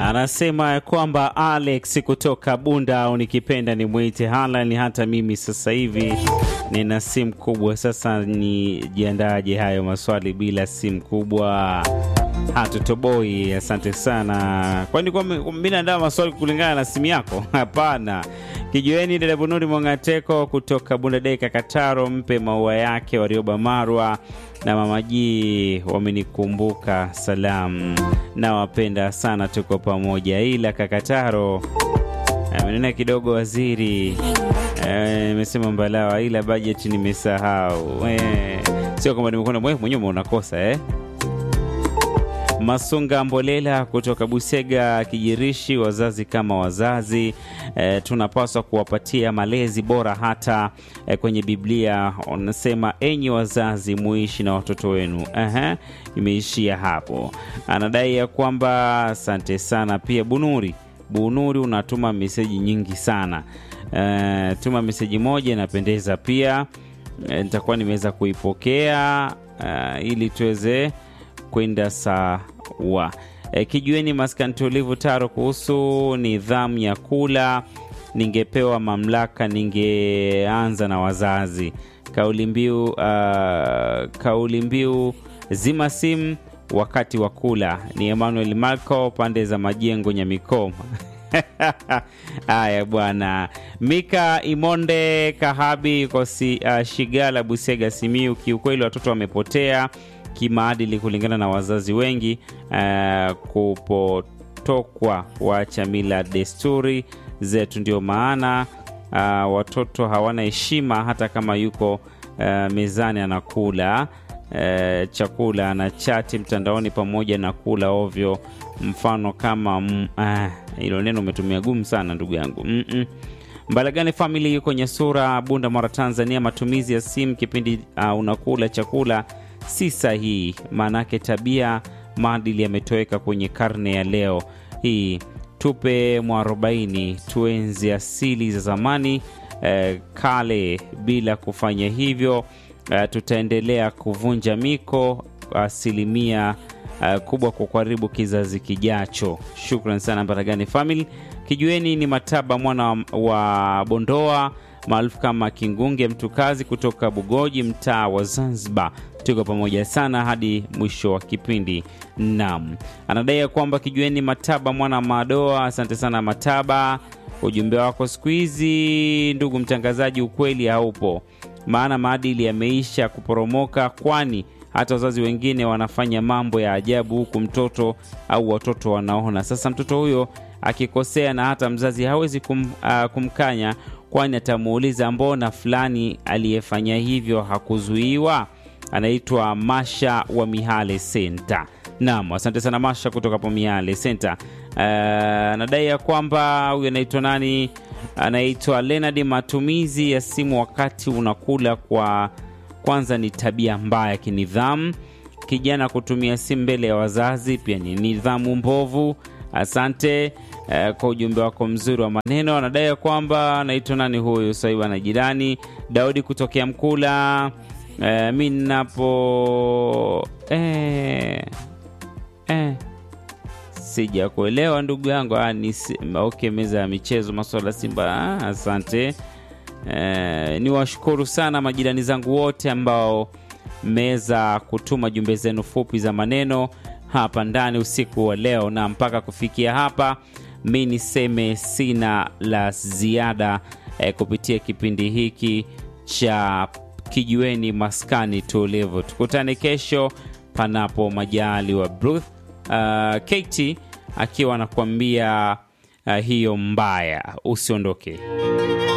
Anasema kwamba Alex kutoka Bunda au nikipenda ni mwite Halan. Hata mimi sasa hivi nina simu kubwa, sasa nijiandaje hayo maswali bila simu kubwa? Hatutoboi. Asante sana. Kwani kwa mimi naandaa maswali kulingana na simu yako? Hapana. Kijueni dada Bunuri Mwangateko kutoka Bunda Deka Kataro, mpe maua yake Warioba Marwa na Mama Ji wamenikumbuka salamu, nawapenda sana, tuko pamoja. Ila Kakataro amenena kidogo waziri nimesema mbalawa, ila bajeti nimesahau. Eh, sio kwamba nimekuona mwenyewe unakosa eh? Masunga Mbolela kutoka Busega Kijirishi, wazazi kama wazazi e, tunapaswa kuwapatia malezi bora. Hata e, kwenye Biblia wanasema enyi wazazi muishi na watoto wenu. Aha, imeishia hapo. Anadai ya kwamba asante sana. Pia Bunuri Bunuri unatuma meseji nyingi sana e, tuma meseji moja inapendeza pia e, nitakuwa nimeweza kuipokea e, ili tuweze kwenda sawa. E, kijueni maskani tulivu taro kuhusu nidhamu ya kula. Ningepewa mamlaka, ningeanza na wazazi. Kauli mbiu uh, kauli mbiu zima simu wakati wa kula ni Emmanuel Marco, pande za majengo Nyamikoma. Haya bwana. Mika Imonde Kahabi kosi uh, Shigala Busega Simiu, kiukweli watoto wamepotea kimaadili kulingana na wazazi wengi uh, kupotokwa kuacha mila desturi zetu. Ndio maana uh, watoto hawana heshima, hata kama yuko uh, mezani anakula uh, chakula na chati mtandaoni pamoja na kula ovyo. Mfano kama hilo uh, neno umetumia gumu sana ndugu yangu mm -mm. Mbalagani famili yuko Nyasura, Bunda, Mara, Tanzania. Matumizi ya simu kipindi uh, unakula chakula si sahihi, maanake tabia maadili yametoweka kwenye karne ya leo hii. Tupe mwarobaini, tuenzi asili za zamani eh, kale. Bila kufanya hivyo eh, tutaendelea kuvunja miko asilimia eh, kubwa kwa karibu kizazi kijacho. Shukran sana Mbaragani family. Kijueni ni Mataba mwana wa Bondoa maarufu kama Kingunge mtu kazi kutoka Bugoji, mtaa wa Zanzibar. Tuko pamoja sana hadi mwisho wa kipindi. Naam, anadai ya kwamba Kijueni Mataba mwana Madoa. Asante sana Mataba, ujumbe wako siku hizi, ndugu mtangazaji, ukweli haupo, maana maadili yameisha kuporomoka, kwani hata wazazi wengine wanafanya mambo ya ajabu, huku mtoto au watoto wanaona. Sasa mtoto huyo akikosea na hata mzazi hawezi kum, uh, kumkanya kwani atamuuliza mbona fulani aliyefanya hivyo hakuzuiwa? Anaitwa Masha wa Mihale Senta. Naam, asante sana Masha kutoka hapo Mihale Senta. Anadai uh, ya kwamba huyu anaitwa nani? Anaitwa Leonard. Matumizi ya simu wakati unakula kwa kwanza ni tabia mbaya kinidhamu. Kijana kutumia simu mbele ya wazazi pia ni nidhamu mbovu. Asante uh, kwa ujumbe wako mzuri wa maneno. Anadai ya kwamba anaitwa nani huyu saiba na jirani Daudi kutokea Mkula. Uh, mi napo eh, eh, sija kuelewa ndugu yangu. Ah, ni okay, meza ya michezo maswala Simba. Ah, asante eh, ni washukuru sana majirani zangu wote ambao mmeweza kutuma jumbe zenu fupi za maneno hapa ndani usiku wa leo, na mpaka kufikia hapa mi niseme sina la ziada eh, kupitia kipindi hiki cha Kijiweni Maskani Tulivu. Tukutane kesho panapo majaliwa. Bruce uh, Katie akiwa anakuambia uh, hiyo mbaya. Usiondoke.